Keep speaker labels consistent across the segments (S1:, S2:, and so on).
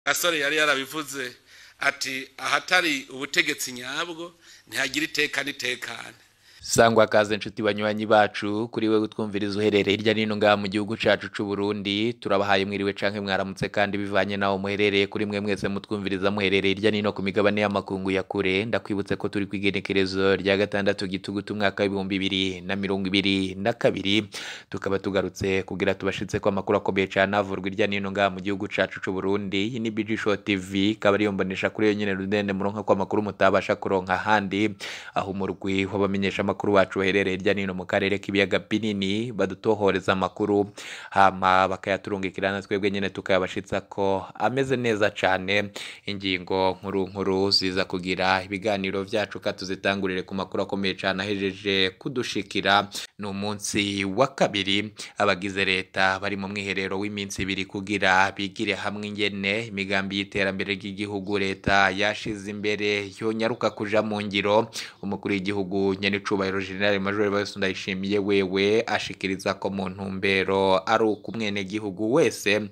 S1: gasore yari yarabivuze ati ahatari ubutegetsi nyabwo ntihagira iteka n'itekane
S2: sangwa kaze nshuti banywanyi bacu kuri we gutwumviriza uherereye hirya no hino ngaha mu gihugu cacu c'u Burundi turabahaye mwiriwe canke mwaramutse kandi bivanye naho muherereye kuri mwe mwese mutwumviriza muherereye hirya no hino ku migabane y'amakungu ya kure ndakwibutse ko turi kwigenekerezo rya gatandatu gitugutu umwaka w'ibihumbi bibiri na mirongo ibiri na kabiri tukaba tugarutse kugira tubashitse ko amakuru akomeye cane avurwa hirya no hino ngaha mu gihugu cacu c'u Burundi iyi ni BG Show TV ikaba ariyo mbonesha kuri yo nyene rudende muronka ko amakuru mutabasha kuronka ahandi aho umurwi w'abamenyesha amakuru bacu baherereye hirya no hino mu karere k'ibiyaga binini badutohoreza amakuru hama bakayaturungikira na twebwe nyene tukayabashitsa ko ameze neza cane ingingo nkuru nkuru ziza kugira ibiganiro vyacu ka tuzitangurire ku makuru akomeye cane ahejeje kudushikira ni umunsi wa kabiri abagize leta bari mu mwiherero w'iminsi ibiri kugira bigire hamwe ingene imigambi y'iterambere ry'igihugu leta yashize imbere yonyaruka kuja mu ngiro umukuru w'igihugu nyenicubahiro general major Bayusu Ndayishimiye wewe ashikiriza ko mu ntumbero ari uko umwenegihugu wese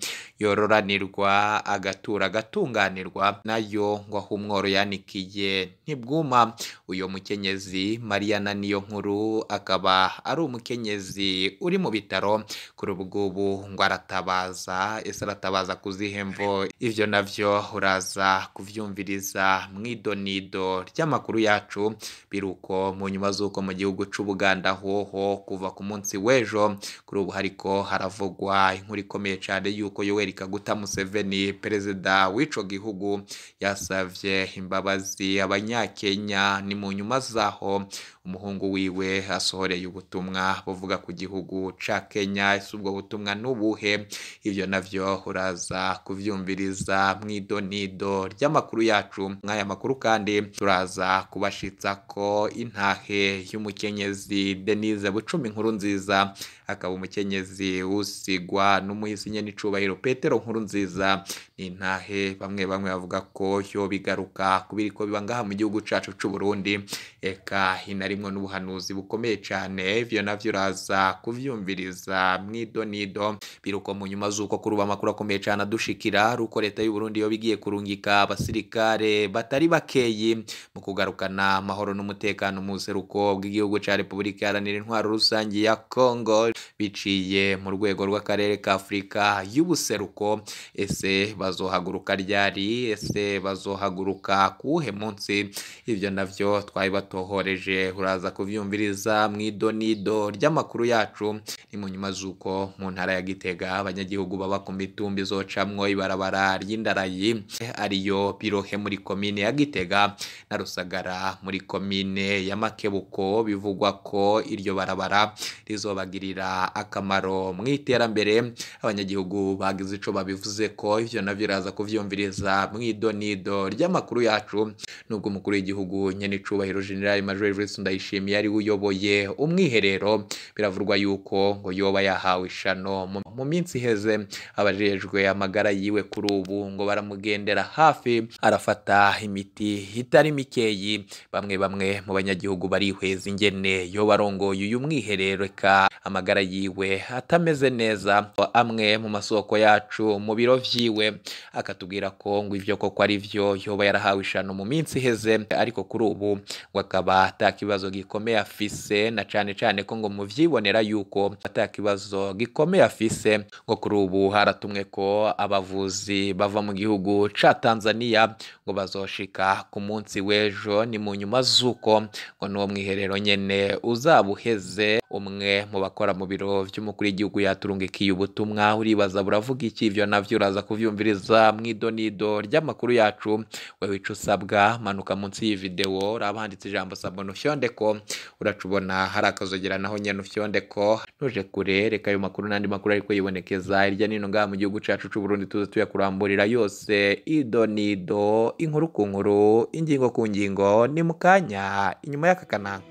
S2: yororanirwa agatura agatunganirwa nayo ngo aho umworo yanikiye ntibwuma uyo mukenyezi Mariana niyo nkuru akaba ari umukenyezi uri mu bitaro kuri ubu ngubu ngo aratabaza ese aratabaza ku zihe mvo ivyo navyo uraza kuvyumviriza mw'idonido ry'amakuru yacu biruko mu nyuma z'uko mu gihugu c'ubuganda hoho kuva ku munsi w'ejo kuri ubu hariko haravugwa inkuru ikomeye cane yuko yoweri kaguta museveni perezida w'ico gihugu yasavye imbabazi abanyakenya ni mu nyuma zaho umuhungu wiwe asohoreye ubutumwa buvuga ku gihugu ca kenya ese ubwo butumwa n'ubuhe ivyo navyo uraza kuvyumviriza mw'idonido ry'amakuru yacu mw'aya makuru kandi turaza kubashitsa ko intahe y'umukenyezi denise bucumi nkuru nziza akaba umukenyezi usigwa n'umuhisi nyene icubahiro petero nkuru nziza ni intahe bamwe bamwe bavuga ko yo bigaruka kubiriko biba ngaha mu gihugu cacu c'uburundi eka hinarimwo n'ubuhanuzi bukomeye cane ivyo navyo uraza kuvyumviriza mw'idonido biruko mu nyuma z'uko kuri ubu amakuru akomeye cane adushikira ari uko leta y'uburundi yoba igiye kurungika abasirikare batari bakeyi mu kugarukana amahoro n'umutekano mu buseruko bw'igihugu ca repubulika iharanira intwaro rusange ya congo biciye mu rwego rw'akarere ka afurika y'ubuseruko ese bazohaguruka ryari ese bazohaguruka kuwuhe munsi ivyo navyo twari batohoreje uraza kuvyumviriza mw'idonido ry'amakuru yacu ni mu nyuma z'uko mu ntara ya gitega abanyagihugu baba ku mitumba izocamwo ibarabara ry'indarayi ariyo birohe muri komine ya gitega na rusagara muri komine ya makebuko bivugwa ko iryo barabara rizobagirira akamaro mu iterambere abanyagihugu bagize ico babivuze ko ivyo navyo iraza kuvyumviriza mw'idonido ry'amakuru yacu nubwo umukuru w'igihugu nyene icubahiro general major Everest Ndayishimiye ari uyoboye umwiherero biravurwa yuko ngo yoba yahawe ishano mu minsi iheze abajejwe amagara yiwe kuri ubu ngo baramugendera hafi arafata imiti itari mikeyi bamwe bamwe mu banyagihugu barihweza ingene yo barongoye uyu mwiherero eka amagara yiwe atameze neza amwe mu masoko yacu mu biro vyiwe akatubwira ko ngo ivyo koko ari vyo yoba yarahawe ishano mu minsi iheze ariko kuri ubu ngo akaba ata kibazo gikomeye afise na cane cane ko ngo muvyibonera yuko ata kibazo gikomeye afise ngo kuri ubu haratumwe ko abavuzi bava mu gihugu ca Tanzania ngo bazoshika ku munsi w'ejo ni mu nyuma z'uko ngo n'uwo mwiherero nyene uzaba uheze umwe mu bakora mu biro vy'umukuru w'igihugu yaturungikiye ubutumwa uribaza buravuga iki ivyo navyo uraza kuvyumviriza mw'idonido ry'amakuru yacu wewe ico usabwa manuka munsi y'iyi video uraba handitse ijambo sabona ufyondeko uracubona hari akazogera naho nyene ufyondeko ntuje kure reka ayo makuru n'andi makuru ariko yibonekeza hirya nino ngaha mu gihugu cacu c'uburundi tuze tuyakuramburira yose idonido inkuru ku nkuru ingingo ku ngingo ni mu kanya inyuma y'aka kanaka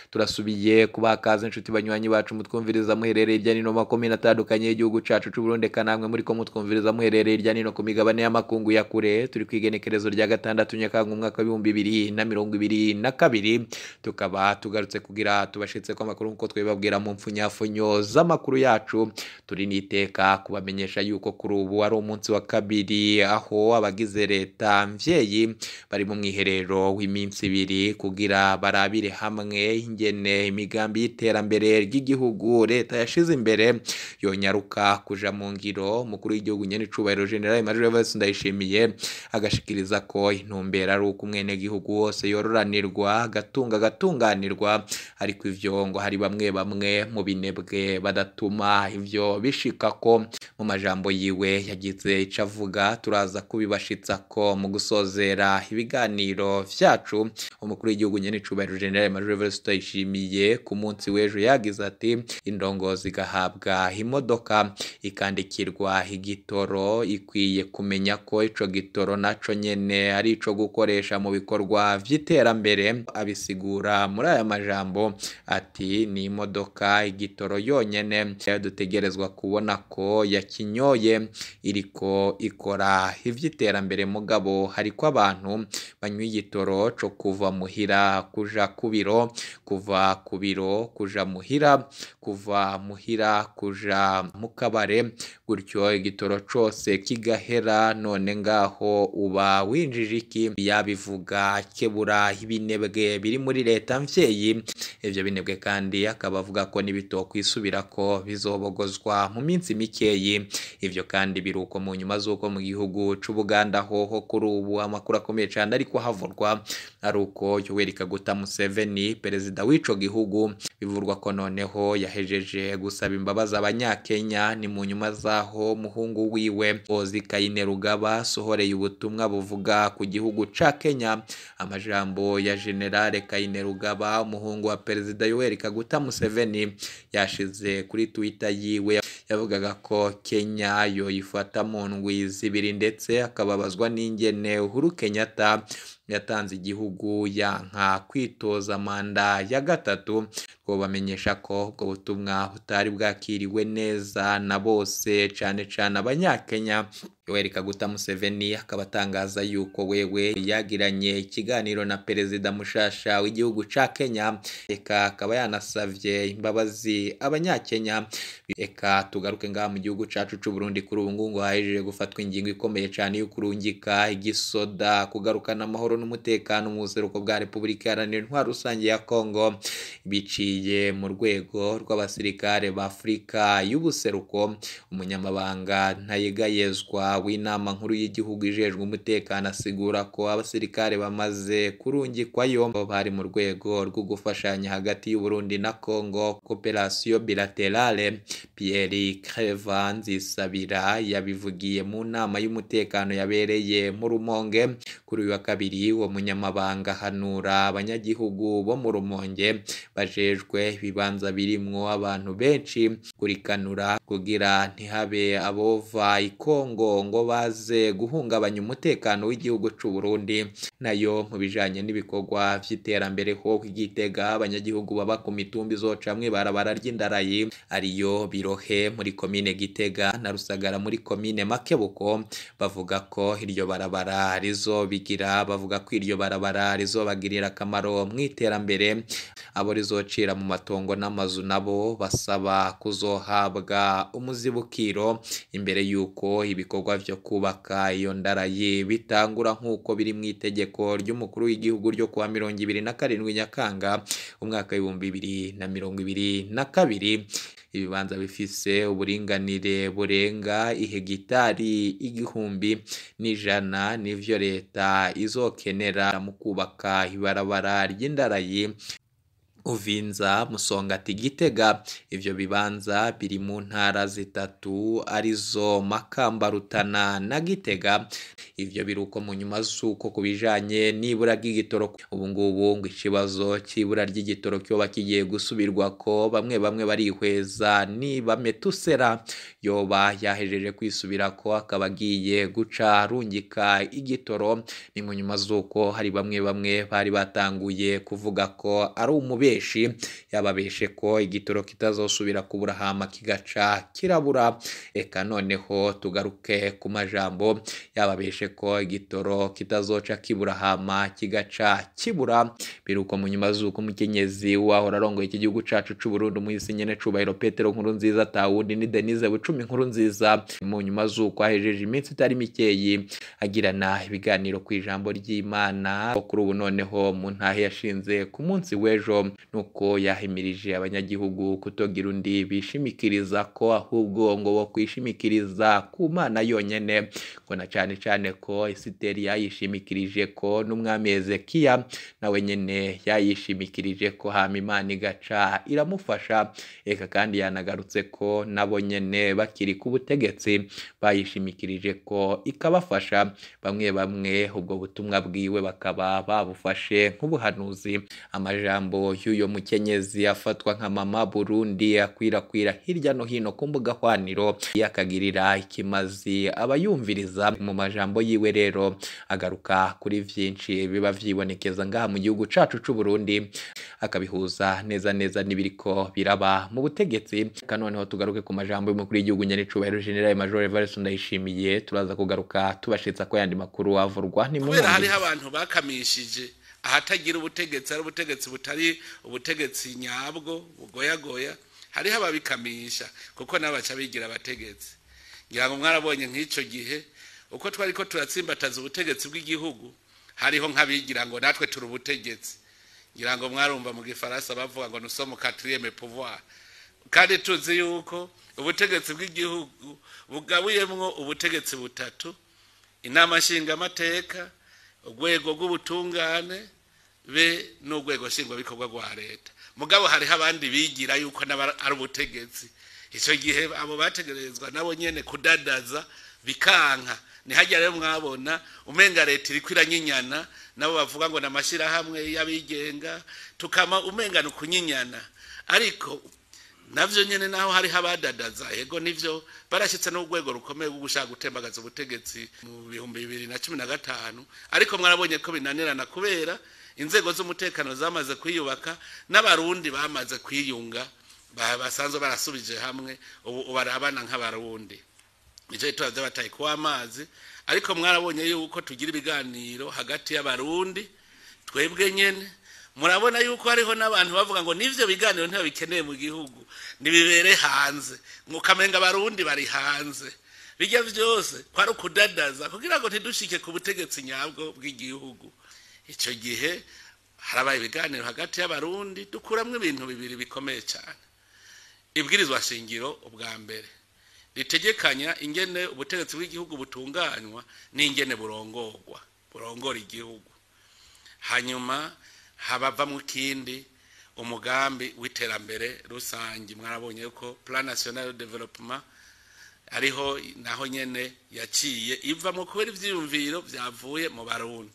S2: turasubiye kubaha kaze inshuti banywanyi bacu mutwumviriza muherereye hirya no hino makomine atandukanye y'igihugu cacu c'u Burundi eka namwe muri ko mutwumviriza muherereye hirya no hino ku migabane y'amakungu ya kure turi ku igenekerezo rya gatandatu nyakanga umwaka w'ibihumbi bibiri na mirongo ibiri na kabiri tukaba tugarutse kugira tubashitse ko amakuru nk'uko twibabwira mu mpfunyafunyo z'amakuru yacu turi niteka kubamenyesha yuko kuri ubu ari umunsi wa kabiri aho abagize leta mvyeyi bari mu mwiherero w'iminsi ibiri kugira barabire hamwe ingene imigambi y'iterambere ry'igihugu leta yashize imbere yonyaruka kuja mu ngiro umukuru w'igihugu nyene icubahiro general major Evariste Ndayishimiye agashikiriza ko intumbero ari uko umwenegihugu wose yororanirwa agatunga agatunganirwa ariko ivyo ngo hari bamwe bamwe mu binebwe badatuma ivyo bishika ko mu majambo yiwe yagize ico avuga turaza kubibashitsa ko mu gusozera ibiganiro vyacu umukuru w'igihugu nyene icubahiro general major Evariste Ndayishimiye ku munsi w'ejo yagize ati indongozi igahabwa imodoka ikandikirwa igitoro ikwiye kumenya ko ico gitoro naco nyene ari ico gukoresha mu bikorwa vy'iterambere abisigura muri aya majambo ati ni imodoka igitoro yonyene dutegerezwa kubona ko yakinyoye iriko ikora ivy'iterambere mugabo hariko abantu banywa igitoro co kuva muhira kuja ku biro kuva ku biro kuja muhira kuva muhira kuja mu kabare gutyo igitoro cose kigahera none ngaho uba winjije iki yabivuga kebura ibinebwe biri muri leta mvyeyi ivyo binebwe kandi akaba avuga ko nibitokwisubira ko bizobogozwa mu minsi mikeyi ivyo kandi biruko mu nyuma z'uko mu gihugu c'ubuganda hoho kuri ubu amakuru akomeye cane ariko havurwa ari uko yoweri kaguta museveni perezida w'ico gihugu bivurwa ko noneho yahejeje gusaba imbabazi abanyakenya ni mu nyuma zaho muhungu wiwe ozi kayine rugaba sohoreye ubutumwa buvuga ku gihugu ca kenya amajambo ya generale kayine rugaba umuhungu wa perezida yoweri kaguta museveni yashize kuri twitter yiwe yavugaga ko kenya yoyifata mu ndwi zibiri ndetse akababazwa n'ingene uhuru kenyatta yatanze igihugu yanka kwitoza manda ya gatatu twobamenyesha ko ubwo butumwa butari bwakiriwe neza na bose cane cane abanyakenya yoweri kaguta museveni akaba atangaza yuko wewe yagiranye ikiganiro na perezida mushasha w'igihugu ca kenya eka akaba yanasavye imbabazi abanyakenya eka tugaruke ngaha mu gihugu cacu c'uburundi kuri ubu ngubu hahejeje gufatwa ingingo ikomeye cane yo kurungika igisoda kugarukana amahoro n'umutekano mu buseruko bwa repubulika iharanira intwaro rusange ya kongo biciye mu rwego rw'abasirikare ba afurika y'ubuseruko umunyamabanga ntayegayezwa w'inama nkuru y'igihugu ijejwe umutekano asigura ko abasirikare bamaze kurungikwayo bari mu rwego rwo gufashanya hagati y'uburundi na kongo cooperation bilaterale pierre creva nzisabira yabivugiye mu nama y'umutekano yabereye mu rumonge kuri uyu wa kabiri uwo munyamabanga hanura abanyagihugu bo mu rumonge bajejwe ibibanza birimwo abantu benshi kurikanura kugira ntihabe abova ikongo ngo baze guhungabanya umutekano w'igihugu c'u Burundi nayo mu bijanye n'ibikorwa vy'iterambere ho igitega abanyagihugu baba ku mitumba izocamwe barabara ry'indarayi ariyo birohe muri komine gitega na rusagara muri komine makebuko bavuga ko iryo barabara rizobigira bavuga ko iryo barabara rizobagirira akamaro mu iterambere abo rizocira mu matongo n'amazu nabo basaba kuzohabwa umuzibukiro imbere y'uko ibikorwa vyo kubaka iyo ndarayi bitangura nk'uko biri mu itegeko ry'umukuru w'igihugu ryo kuwa mirongo ibiri na karindwi nyakanga umwaka w'ibihumbi bibiri na mirongo ibiri na kabiri ibibanza bifise uburinganire burenga ihegitari igihumbi n'ijana nivyo leta izokenera mu kubaka ibarabara ry'indarayi uvinza musongati gitega ivyo bibanza biri mu ntara zitatu arizo makamba rutana na gitega ivyo biruko mu nyuma z'uko ku bijanye n'ibura ry'igitoro ubu ngubu ngo ikibazo c'ibura ry'igitoro kyoba kigiye gusubirwa ko bamwe bamwe barihweza niba metusera yoba yahejeje kwisubira ko akaba agiye guca rungika igitoro ni mu nyuma z'uko hari bamwe bamwe bari batanguye kuvuga ko ari umubiri ibeshi yababeshe ko igitoro kitazosubira kubura hama kigaca kirabura eka noneho tugaruke ku majambo yababeshe ko igitoro kitazoca kibura hama kigaca kibura biruko mu nyuma z'uko umukenyezi wahora arongoye iki gihugu cacu c'u Burundi umuhisi nyene cubahiro Petero nkuru nziza tawundi ni Denise Bucumi nkuru nziza mu nyuma z'uko ahejeje iminsi itari mikeyi agirana ibiganiro ku ijambo ry'Imana kuri ubu noneho mu ntahe yashinze ku munsi w'ejo nuko yahimirije abanyagihugu kutogira undi bishimikiriza ko ahubwo ngo bo kwishimikiriza ku Mana yonyene ngo na cane cane ko Esiteri yayishimikirije ko n'umwami Hezekiya nawe nyene yayishimikirije ko hama Imana igaca iramufasha eka kandi yanagarutse ko nabo nyene bakiri ku butegetsi bayishimikirije ko ikabafasha bamwe bamwe ubwo butumwa bwiwe bakaba babufashe nk'ubuhanuzi amajambo y'uyo mukenyezi afatwa nka mama Burundi akwirakwira hirya no hino ku mbuga hwaniro yakagirira ikimazi abayumviriza mu majambo yiwe rero agaruka kuri vyinshi biba vyibonekeza ngaha mu gihugu cacu c'u Burundi akabihuza neza neza n'ibiriko biraba mu butegetsi kanoneho tugaruke ku majambo y'umukuru w'igihugu nyanicubahiro General Major Evariste Ndayishimiye turaza kugaruka tubashitsa ko yandi makuru avurwa ni mu
S1: kubera hariho abantu bakamishije ahatagira ubutegetsi ari ubutegetsi butari ubutegetsi nyabwo bugoyagoya hariho ababikamisha kuko nabo baca bigira abategetsi ngira ngo mwarabonye nk'icyo gihe uko twari ko turatsimbataza ubutegetsi bw'igihugu hariho nk'abigira ngo natwe turi ubutegetsi ngira ngo mwarumva mu gifaransa bavuga ngo nusomo quatrième pouvoir kandi tuzi yuko ubutegetsi bw'igihugu bugabuyemwo ubutegetsi butatu inama nshingamateka urwego rw'ubutungane be n'urwego nshingwabikorwa rwa leta mugabo hariho abandi bigira yuko nabo ari ubutegetsi icyo gihe abo bategerezwa nabo nyine kudadaza bikanka ntihajya rero mwabona umenga leta iri iranyinyana nabo bavuga ngo ni amashyirahamwe y'abigenga tukama umenga ni ukunyinyana ariko navyo nyene naho hariho abadadaza yego nivyo barashyitse n'urwego rukomeye rwo gushaka gutembagaza ubutegetsi mu bihumbi bibiri na cumi na gatanu ariko mwarabonye ko binanirana kubera inzego z'umutekano zamaze kwiyubaka n'abarundi bamaze kwiyunga basanzwe barasubije hamwe ubu barabana nk'abarundi nicyo gituma bataye kuwa amazi ariko mwarabonye yuko tugira ibiganiro hagati y'abarundi twebwe nyene murabona yuko hariho n'abantu bavuga ngo n'ivyo biganiro ntibabikeneye mu gihugu nibibere hanze mukamenga abarundi bari hanze bijya byose kwari ukudadaza kugira ngo ntidushike ku butegetsi nyabwo bw'igihugu icyo gihe harabaye ibiganiro hagati y'abarundi dukuramwo ibintu bibiri bikomeye cyane ibwirizwa shingiro ubwa mbere ritegekanya ingene ubutegetsi bw'igihugu butunganywa n'ingene burongorwa burongora igihugu hanyuma habava mu kindi umugambi w'iterambere rusange mwarabonye ko plan national development ariho naho nyene yaciye iva mu kubera ivyiyumviro vyavuye mu barundi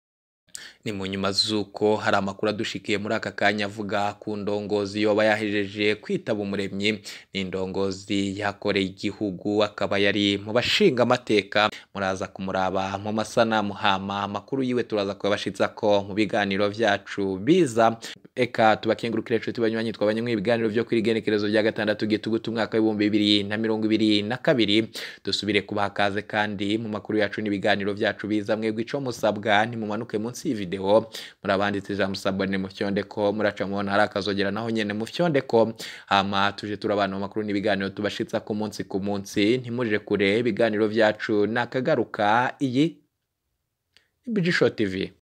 S2: ni mu nyuma z'uko hari amakuru adushikiye muri aka kanya avuga ku ndongozi yoba yahejeje kwitaba umuremyi ni indongozi yakoreye igihugu akaba yari mu bashinga amateka muraza kumuraba mu masanamu hama amakuru yiwe turaza kubabashitsa ko mu biganiro vyacu biza eka tubakengurukire inshuti banywanyi twabanye mu ibiganiro vyo kuri igenekerezo rya gatandatu gitugutu umwaka w'ibihumbi bibiri na mirongo ibiri na kabiri dusubire kubaha kaze kandi mu makuru yacu n'ibiganiro vyacu biza mwebwe ico musabwa ntimumanuke munsi y'ivideo murabanditse ijambo sabone mu fyondeko muraca mubona hari akazogera naho nyene mu fyondeko hama tuje turabana mu makuru n'ibiganiro tubashitsa ku munsi ku munsi ntimuje kure ibiganiro vyacu nakagaruka iyi Bijisho TV